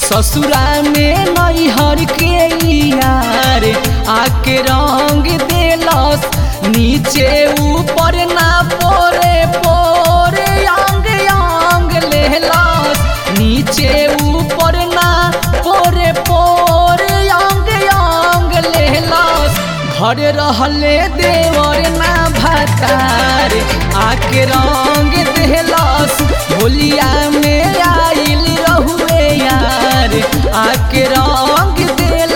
ससुरा में नैहर के यार आके रंग देलस नीचे ऊपर ना पोरे पोरे अंग अंग लेलस नीचे ऊपर ना पोरे पोरे अंग अंग लेलस घर रहले देवर ना भतार आके रंग देलस होलिया में आइल रहुए यार आके रंग देलस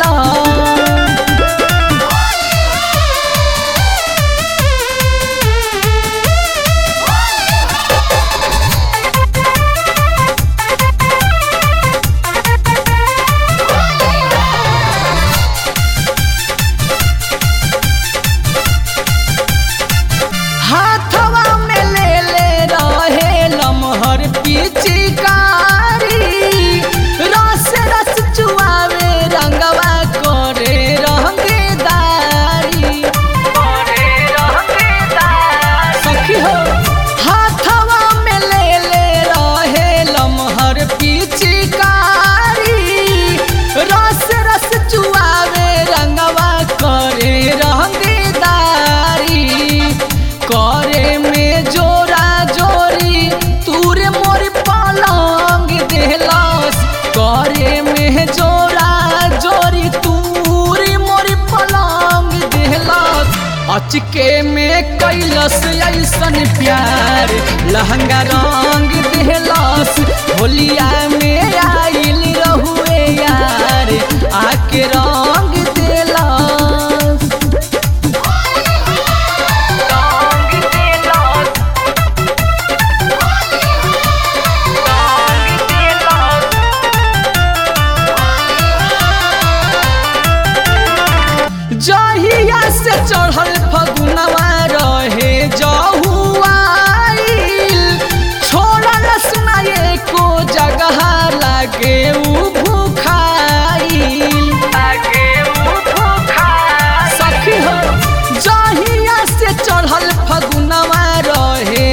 हाथवा में ले ले रहे लमहर पिचकारी रस रस चुआवे रंगवा करे रंगदारी करे रंगदारी सखी हो हाथवा में ले ले रहे लमहर पिचकारी रस रस चुआवे रंगवा करे रंगदारी करे में जोरा जोरी तूरे मोर पलंग देहलस करे में जोरा जोरी तूरे मोर पलंग देहलस अचके में कैलस ऐसन प्यार लहंगा रंग देहलस होलिया में आइल रहुए यार आके रंग देलस जहिया से चढ़ल फगुनवा रहे जहुआइल छोड़ल सुना एको जगह लागे उ भूखाइल लागे उ भूखाइल सखी हो जहिया से चढ़ल फगुनवा रहे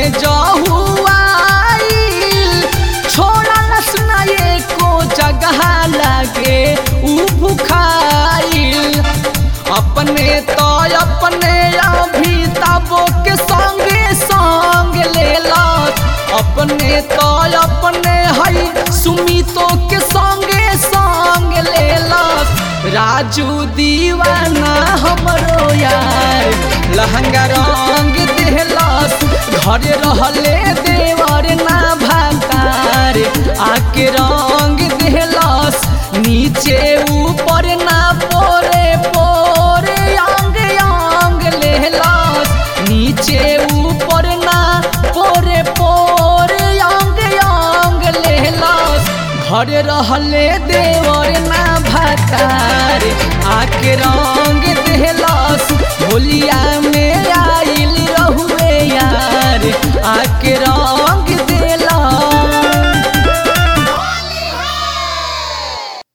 जहुआइल छोड़ल सुना एको जगह लागे उ भूखाइल अपने तो अपने अभी तबो के संगे संग लेलस अपने तो अपने हई सुमितो के संगे संग लेलस राजू दीवाना हमरो यार लहंगा रंग देहलस घर रहले देवर ना भातार आके रंग देहलस नीचे ऊपर ना पोरे पोरे अंग अंग लेहलस नीचे ऊपर ना पोरे पोरे अंग अंग लेहलस घर रहले देवर ना भतार आके रंग देहलस होलिया में आइल रहुए यार आके रंग